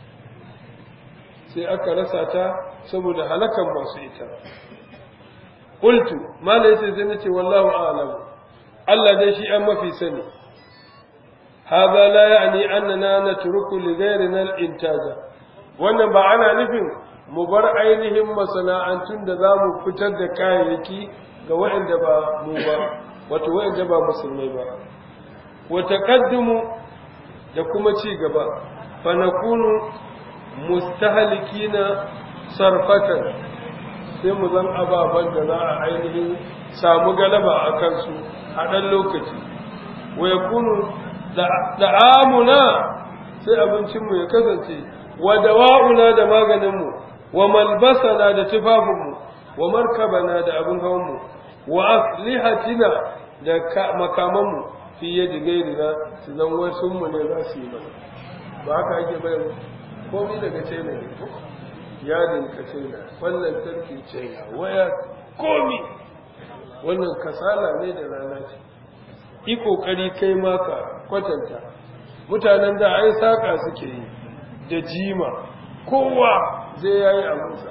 sai aka rasa ta saboda halakan masu ita qultu malai sai zai nace wallahu a'lam Allah dai shi an mafi sani هذا لا يعني أننا نترك لغيرنا الإنتاج wannan ba ana nufin mu bar ainihin masana'antun da za mu fitar da kayayyaki ga waɗanda ba mu ba wato waɗanda ba musulmai ba wa taqaddumu da kuma ci gaba fa nakunu mustahlikina sarfatan sai mu zan ababan da za a ainihin samu galaba a kansu a ɗan lokaci wa yakunu da'amuna sai abincinmu ya kasance wa dawa'una da maganinmu wa malbasana da tufafinmu wa markabana da abin hawanmu wa aslihatina da makamanmu fi yadda gairina su zan wasunmu ne za su yi mana ba haka ake bayan komi daga china ne yadin ka china wannan tarki china waya komi wannan kasala ne da rana ce yi ƙoƙari kai maka kwatanta mutanen da ai saƙa suke yi da jima kowa zai ya yi abinsa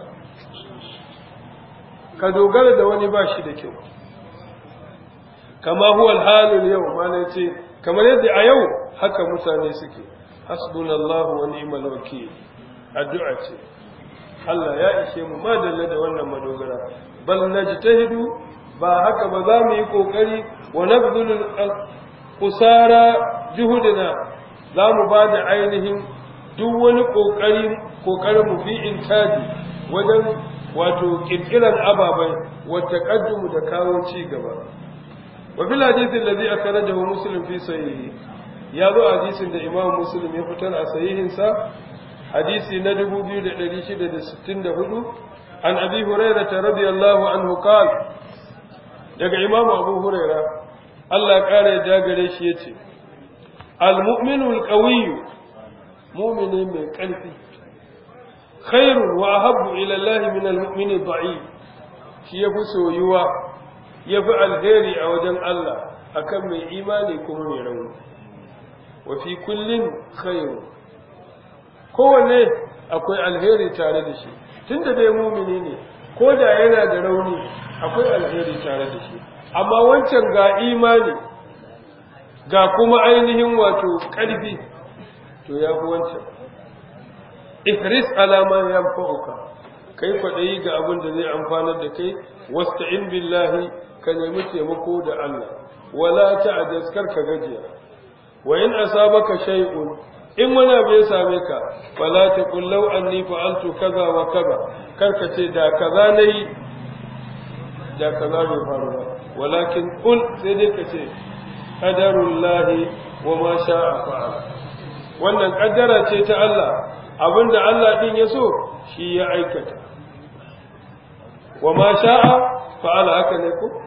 ka dogara da wani ba shi da kyau kama huwal halin yau mana ce kamar yadda a yau haka mutane suke hasbunallahu wa ni'mal wakil addu'a ce Allah ya ishe mu madalla da wannan madogara bal najtahidu ba haka ba za mu yi kokari wa nabdul kusara juhudina za mu ba da ainihin duk wani kokari kokarin mu fi intaji wajen wato kirkiran ababai wa taqaddumu da kawo ci gaba wa fil hadithin alladhi akhrajahu muslim fi sahihi ya zo hadisin da imam muslim ya fitar a sahihin sa hadisi na 2664 an abi hurairah radiyallahu anhu qala daga imamu abu huraira Allah ƙara ya jagare shi ya ce al-mu'minu al-qawiyyu mu'mini mai ƙarfi khairun wa ahabbu ila Allah min al-mu'mini da'if shi yafi soyuwa yafi alheri a wajen Allah akan mai imani kuma mai rauni wa fi kullin khairu kowanne akwai alheri tare da shi tunda dai mu'mini ne ko da yana da rauni akwai alheri tare da shi amma wancan ga imani ga kuma ainihin wato ƙarfi to ya fi wancan ihris alama ya fa'uka kai kwaɗayi ga abin da zai amfanar da kai wasta'in billahi ka nemi taimako da Allah wala ta'jaz kar ka gajiya wa in asabaka shay'un in wani abu ya same ka fala taqul law anni fa'altu kaza wa kaza kar ka ce da kaza nayi da kaza bai faru ba walakin kul sai dai ka ce qadarullahi wa ma sha'a fa'ala wannan kaddara ce ta Allah abinda Allah din ya so shi ya aikata wa ma sha'a fa'ala haka ne ko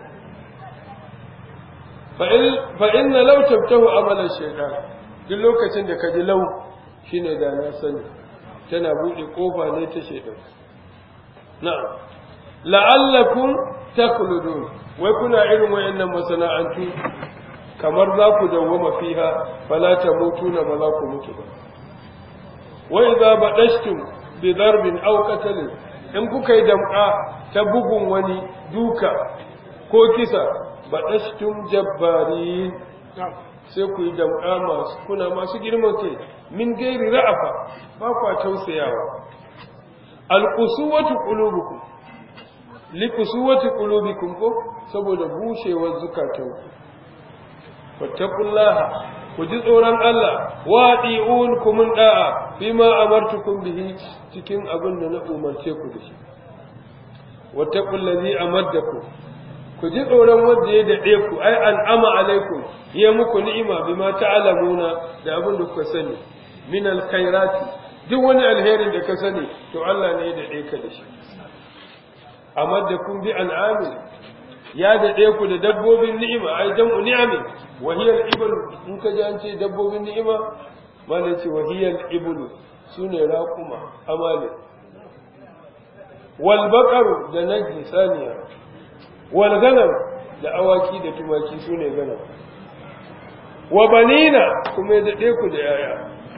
fa inna law tabtahu amalan shaytan duk lokacin da ka ji lau shine da na sani tana bude kofa ne ta shaytan na'am la'allakum takhludun wai kuna irin wayannan masana'antu kamar za ku dawwama fiha fala tamutuna ba za ku mutu ba wa idza badashtum bi darbin aw qatlin in kuka yi damka ta bugun wani duka ko kisa badashtum jabbarin sai ku yi damka masu kuna masu girman kai min gairi ra'afa ba kwa tausayawa alqusuwatu qulubukum likusuwati qulubikum ko saboda bushewar zukatanku fattaqullaha ku ji tsoron Allah wa di'un kumun da'a bima amartukum bihi cikin abin da na umarce ku da shi wattaqul ladhi amaddakum ku ji tsoron wanda ya dade ku ai an'ama alaikum ya muku ni'ima bima ta'lamuna da abin da kuka sani min alkhairati duk wani alherin da ka sani to Allah ne ya dade ka da shi amaddakum bi an'amin ya daɗe ku da dabbobin ni'ima ai jam'u ni'ami wahiyar iblu in ka ji an ce dabbobin ni'ima malai ce wahiyar iblu sune raquma amale wal baqaru da najli saniya wal ganam da awaki da tumaki sune ganam wa banina kuma ya daɗe ku da yaya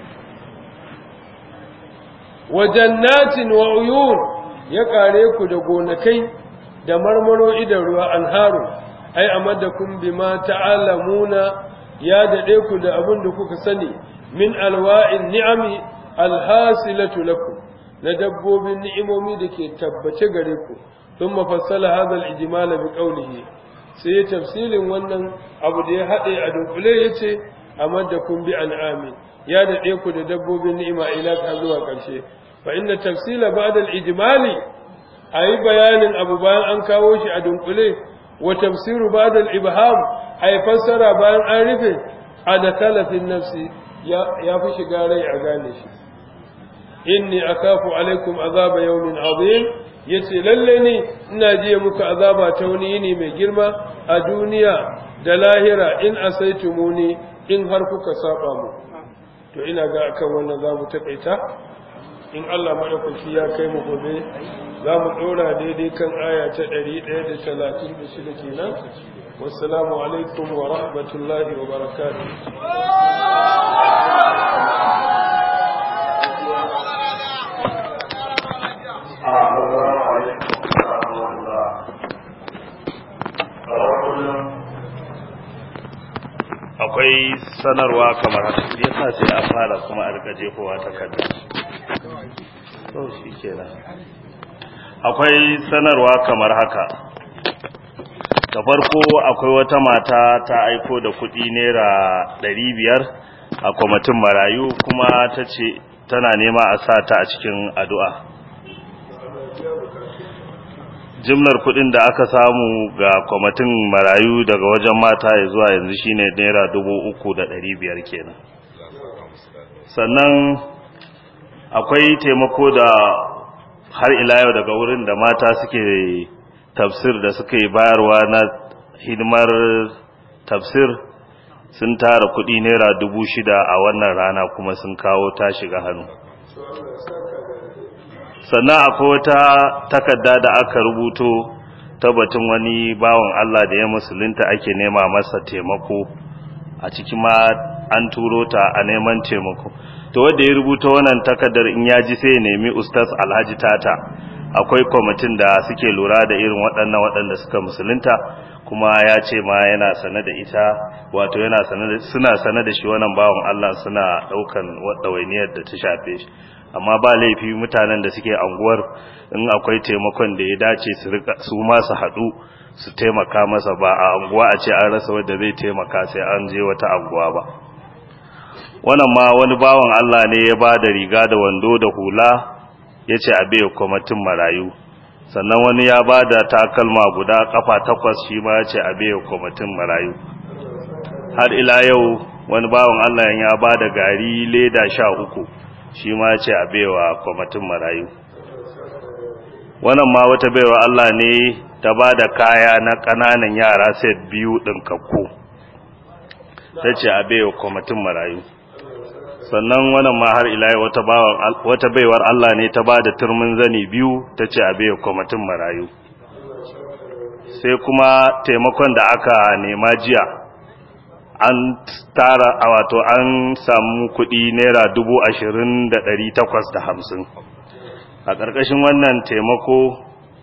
wa jannatin wa uyun ya kare ku da gonakai da marmaro idan ruwa anharu ai amadakum bima ta'lamuna ya dade ku da abin da kuka sani min alwa'in ni'ami alhasilatu lakum na dabbobin ni'imomi da ke tabbace gare ku thumma fassala hadha al-ijmal bi qawlihi sai ya tafsilin wannan abu da ya hade a dunkule yace amadakum bi an'ami ya dade ku da dabbobin ni'ima ila ka zuwa karshe fa inna tafsila ba'da al-ijmali ayi bayanin abu bayan an kawo shi a dunkule wa tafsiru ba'da al-ibham ay fassara bayan an rufe adakala fi nafsi ya fi shiga rai a gane shi inni akafu alaikum azaba yawmin azim yace lalle ni ina jiya muku azaba ta wani yini mai girma a duniya da lahira in asaitumuni in har kuka saba mu to ina ga akan wannan zamu takaita in Allah maɗaukaki ya kai mu gobe za mu ɗora daidai kan aya ta ɗari ɗaya da talatin da shida kenan wassalamu alaikum wa rahmatullahi wa barakatuh akwai sanarwa kamar haka yasa sai a fara kuma a rika jefowa takarda to shi kenan akwai sanarwa kamar haka da farko akwai wata mata ta aiko da kudi naira ɗari biyar a kwamitin marayu kuma ta ce tana nema a sa ta a cikin addu'a jimlar kudin da aka samu ga kwamitin marayu daga wajen mata ya zuwa yanzu shine naira dubu uku da ɗari biyar kenan sannan akwai taimako da har ila yau daga wurin da mata suke tafsir da suka yi bayarwa na hidimar tafsir sun tara kudi naira dubu shida a wannan rana kuma sun kawo ta shiga hannu sannan akwai wata takarda da aka rubuto ta batun wani bawan Allah da ya musulunta ake nema masa taimako a cikin ma an turo ta a neman taimako to wanda ya rubuta wannan takardar in ya ji sai ya nemi ustaz alhaji tata akwai kwamitin da suke lura da irin waɗannan waɗanda suka musulunta kuma ya ce ma yana sane da ita wato yana sane da suna sane da shi wannan bawan Allah suna ɗaukan ɗawainiyar da ta shafe shi amma ba laifi mutanen da suke anguwar in akwai taimakon da ya dace su rika su ma su haɗu su taimaka masa ba a anguwa a ce an rasa wanda zai taimaka sai an je wata anguwa ba wannan ma wani bawan Allah ne ya ba da riga da wando da hula ya ce a bai kwamitin marayu sannan wani ya ba da takalma guda kafa takwas shi ma ya ce a bai kwamitin marayu har ila yau wani bawan Allah ya ba da gari leda sha uku shi ma ya ce a bai wa kwamitin marayu wannan ma wata baiwa Allah ne ta ba da kaya na ƙananan yara set biyu ɗinkakku ta ce a bai wa kwamitin marayu sannan wannan ma har ila wata wata baiwar Allah ne ta bada turmin zani biyu tace a baiwa kwamitin marayu sai kuma taimakon da aka nema jiya an tara a wato an samu kuɗi naira dubu ashirin da ɗari takwas da hamsin a ƙarƙashin wannan taimako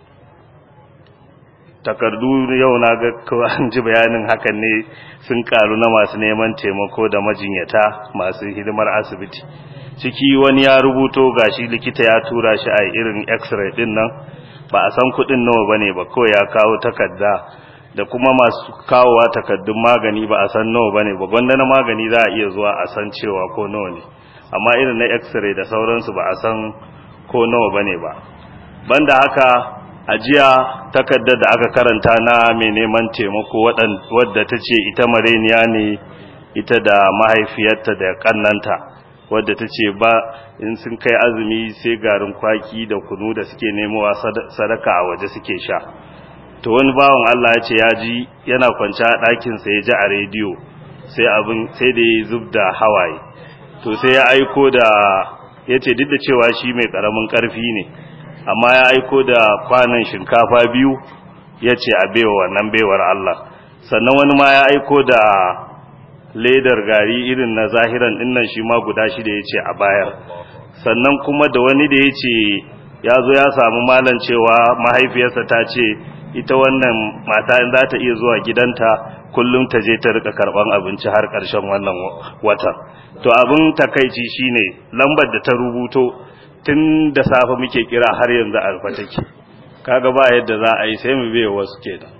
takardu yau na ga an ji bayanin hakan ne sun karu na masu neman taimako da majinyata masu hidimar asibiti ciki wani ya rubuto gashi likita ya tura shi a irin x-ray din nan ba a san kudin nawa bane ba kawai ya kawo takarda da kuma masu kawowa takardun magani ba a san nawa bane ba gwanda na magani za a iya zuwa a san cewa ko nawa ne amma irin na x-ray da sauransu ba a san ko nawa bane ba banda haka a jiya takardar da aka karanta na mai neman taimako wadda ta ce ita mareniya ne ita da mahaifiyarta da kannanta wadda ta ce ba in sun kai azumi sai garin kwaki da kunu da suke nemowa sadaka a waje suke sha to wani bawan Allah ya ce ya ji yana kwance a ɗakinsa ya ji a rediyo sai abin sai da ya zub da hawaye to sai ya aiko da ya ce duk da cewa shi mai ƙaramin ƙarfi ne amma ya aiko da kwanan shinkafa biyu ya ce a baiwa wannan baiwar Allah sannan wani ma ya aiko da ledar gari irin na zahiran dinnan shi ma guda shida ya ce a bayar sannan kuma da wani da ya ce ya zo ya samu malam cewa mahaifiyarsa ta ce ita wannan mata in za ta iya zuwa gidanta kullum ta je ta rika karban abinci har ƙarshen wannan watan to abin takaici shine lambar da ta rubuto tun da safe muke kira har yanzu a rufe take kaga ba yadda za a yi sai mu biye wasu kenan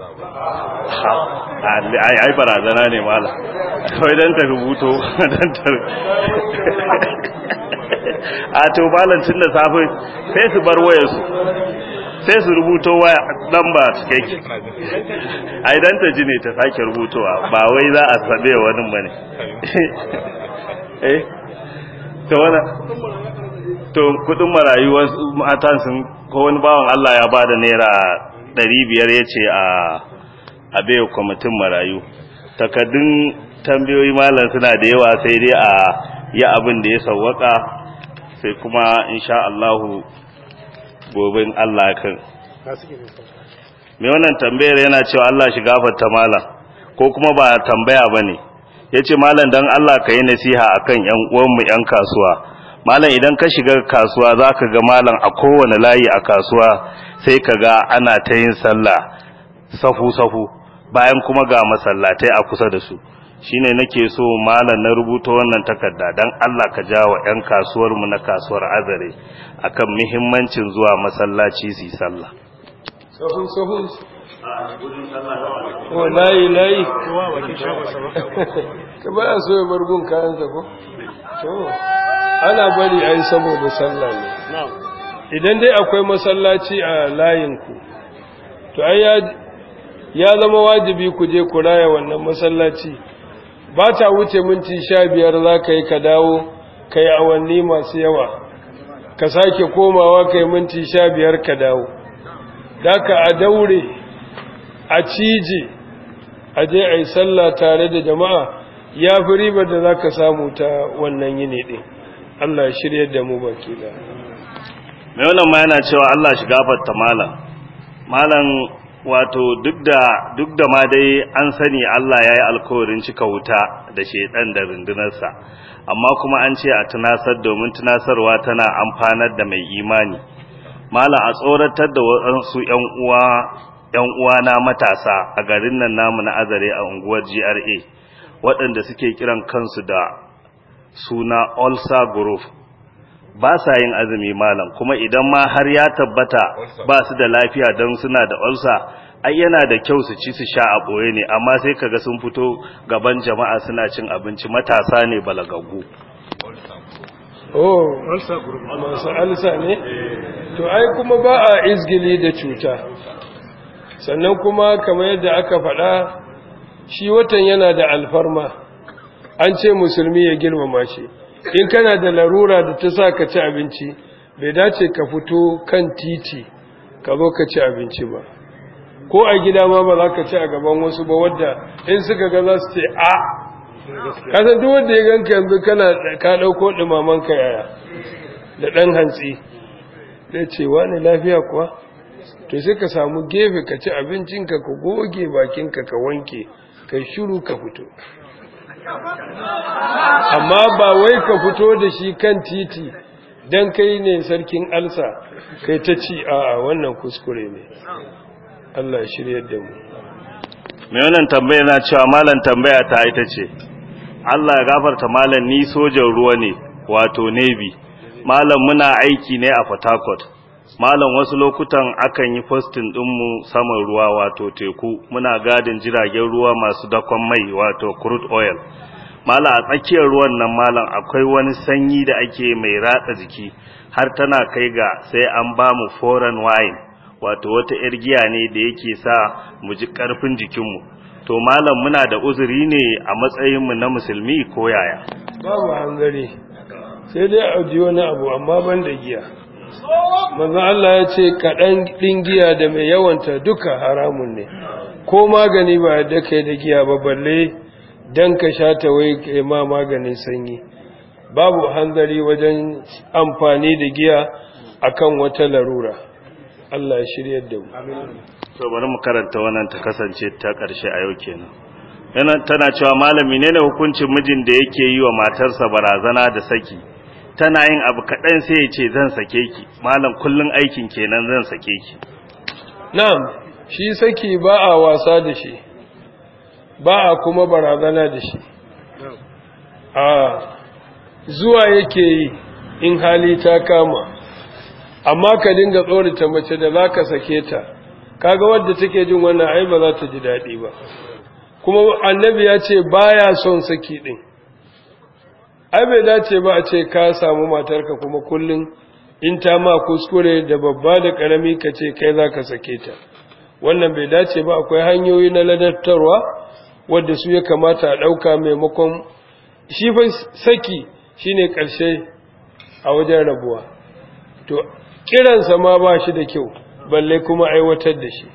ai ai barazana ne mala kawai dan ta rubuto dan ta a to balancin da safe sai su bar wayarsu sai su rubuto waya lamba cikakke ai dan ta ji ne ta sake rubutowa ba wai za a sabe wani bane eh to wannan to kudin marayu matan sun ko wani bawan Allah ya bada naira 500 yace a a bayo kwamitin marayu takaddun tambayoyi malam suna da yawa sai dai a yi abin da ya sawwaka sai kuma insha Allah gobe Allah kan me wannan tambayar yana cewa Allah shi gafarta malam ko kuma ba tambaya bane yace malam dan Allah ka yi nasiha akan yan uwanmu yan kasuwa malam idan ka shiga kasuwa zaka ga malam a kowane layi a kasuwa sai ka ga ana ta yin sallah safu safu bayan kuma ga masallatai a kusa da su shine nake so malam na rubuta wannan takarda dan Allah ka jawo yan kasuwar mu na kasuwar Azare akan muhimmancin zuwa masallaci su yi sallah sahu sahu o layi layi ka ba a so ya bargun kayansa ko to ana bari a yi saboda sallah ne idan dai akwai masallaci a layinku to ai ya zama wajibi ku je ku raya wannan masallaci ba ta wuce minti sha biyar za ka yi ka dawo ka yi awanni masu yawa ka sake komawa ka yi minti sha biyar ka dawo da ka a daure a cije a je a yi sallah tare da jama'a ya fi ribar da za ka samu ta wannan yini ɗin Allah ya shirya da mu baki da mai wannan ma yana cewa Allah shi gafarta malam malam wato duk da duk da ma dai an sani Allah ya yi alkawarin cika wuta da shedan da rundunarsa amma kuma an ce a tunasar domin tunasarwa tana amfanar da mai imani malam a tsoratar da waɗansu ƴan uwa ƴan uwana matasa a garin nan namu na Azare a unguwar GRA waɗanda suke kiran kansu da suna Ulsa Group ba sa yin azumi malam kuma idan ma har ya tabbata ba su da lafiya don suna da ulsa ai yana da kyau su ci su sha a boye ne amma sai kaga sun fito gaban jama'a suna cin abinci matasa ne balagaggu oh masu alsa ne to ai kuma ba a izgili da cuta sannan kuma kamar yadda aka faɗa shi watan yana da alfarma an ce musulmi ya girmama shi in kana da larura da ta sa ka ci abinci bai dace ka fito kan titi ka zo ka ci abinci ba ko a gida ma ba za ka ci a gaban wasu ba wadda in suka ga za su ce a kasan duk wanda ya ganka yanzu kana ka ɗauko ɗumaman ka yaya da ɗan hantsi zai ce wani lafiya kuwa to sai ka samu gefe ka ci abincinka ka goge bakinka ka wanke ka shiru ka fito amma ba wai ka fito da shi kan titi don kai ne sarkin alsa kai ta ci a wannan kuskure ne Allah shirya da mu mai wannan tambaya na cewa malam tambaya ta ita ce Allah ya gafarta malam ni sojan ruwa ne wato navy malam muna aiki ne a Port Harcourt malam wasu lokutan akan yi postin dinmu saman ruwa wato teku muna gadin jiragen ruwa masu dakon mai wato crude oil malam a tsakiyar ruwan nan malam akwai wani sanyi da ake mai ratsa jiki har tana kai ga sai an ba mu foreign wine wato wata yar giya ne da yake sa mu ji karfin jikinmu to malam muna da uzuri ne a matsayinmu na musulmi ko yaya babu hangare sai dai a ji wani abu amma ban da giya manzo Allah ya ce kaɗan ɗin giya da mai yawanta duka haramun ne ko magani ba da kai da giya ba balle dan ka sha ta wai kai ma maganin sanyi babu hanzari wajen amfani da giya akan wata larura Allah ya shiryar da mu to bari mu karanta wannan ta kasance ta ƙarshe a yau kenan yana tana cewa malami ne ne hukuncin mijin da yake yi wa matarsa barazana da saki tana yin abu kaɗan sai ya ce zan sake ki malam kullun aikin kenan zan sake ki na'am shi saki ba a wasa da shi ba a kuma barazana da shi a zuwa yake yi in hali ta kama amma ka dinga tsorata mace da za ka sake ta kaga wadda take jin wannan ai ba za ta ji daɗi ba kuma annabi ya ce baya son saki ɗin ai bai dace ba a ce ka samu matarka kuma kullum in ta ma kuskure da babba da ƙarami ka ce kai za ka sake ta wannan bai dace ba akwai hanyoyi na ladattarwa wadda su ya kamata a ɗauka maimakon shi fa saki shine ƙarshe a wajen rabuwa to kiransa ma ba shi da kyau balle kuma aiwatar da shi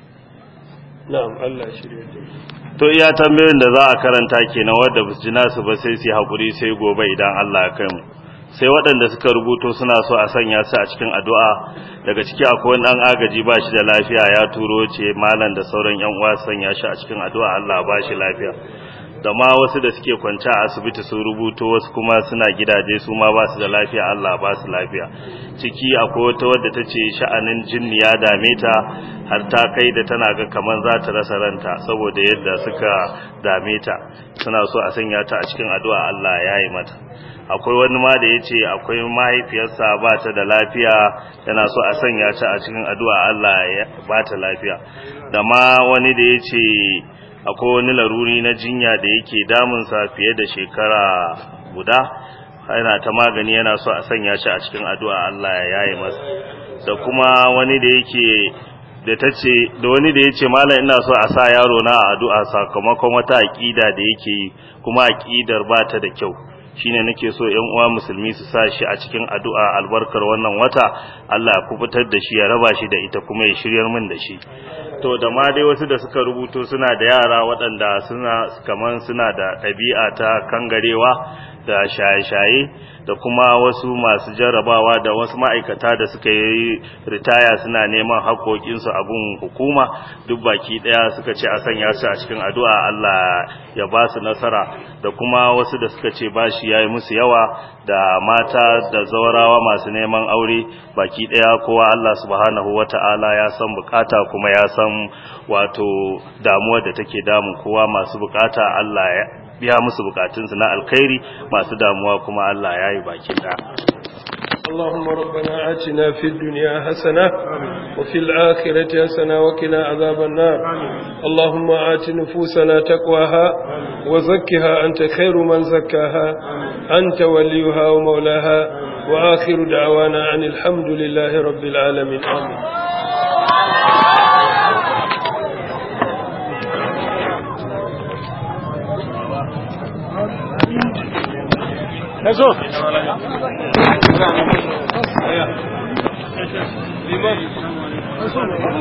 na'am Allah shirya da to iya tambayoyin da za a karanta kenan wanda ba su ji nasu ba sai su hakuri sai gobe idan Allah ya kai mu sai waɗanda suka rubuto suna so a sanya su a cikin addu'a daga ciki akwai wani ɗan agaji ba shi da lafiya ya turo ce malam da sauran yan uwa sanya shi a cikin addu'a Allah ba shi lafiya da ma wasu da suke kwance a asibiti sun rubuto wasu kuma suna gidaje su ma ba su da lafiya Allah ba su lafiya ciki akwai wata wadda ta ce sha'anin jinni ya dame ta har ta kai da tana ga kamar za ta rasa ranta saboda yadda suka dame ta suna so a sanya ta a cikin addu'a Allah ya yi mata akwai wani ma da ya ce akwai mahaifiyarsa ba ta da lafiya yana so a sanya ta a cikin addu'a Allah ya ba ta lafiya da ma wani da ya ce akwai wani laruri na jinya da yake damunsa fiye da shekara guda yana ta magani yana so a sanya shi a cikin addu'a Allah ya yaye masa da kuma wani da yake da tace da wani da yace mallam ina so a sa yaro na a addu'a sakamakon wata aqida da yake yi kuma aqidar ba ta da kyau shine nake so ƴan uwa musulmi su sa shi a cikin addu'a albarkar wannan wata Allah ya kubutar da shi ya raba shi da ita kuma ya shiryar min da shi to da ma dai wasu da suka rubuto suna da yara waɗanda suna kaman suna da ɗabi'a ta kangarewa da shaye-shaye da kuma wasu masu jarrabawa da wasu ma'aikata da suka yi ritaya suna neman haƙoƙinsu a gun hukuma duk baki ɗaya suka ce a sanya su a cikin addu'a Allah ya ba su nasara da kuma wasu da suka ce bashi ya yi musu yawa da mata da zaurawa masu neman aure baki ɗaya kowa Allah subhanahu wa ta'ala ya san bukata kuma ya san wato damuwar da take damun kowa masu bukata Allah ya biya musu bukatunsu na alkhairi masu damuwa kuma Allah ya yi baki da اللهم ربنا آتنا في الدنيا حسنة وفي الآخرة حسنة وقنا عذاب النار اللهم آت نفوسنا تقواها وزكها أنت خير من زكاها أنت وليها ومولاها وآخر دعوانا عن الحمد لله رب العالمين آمين Eso. Liman.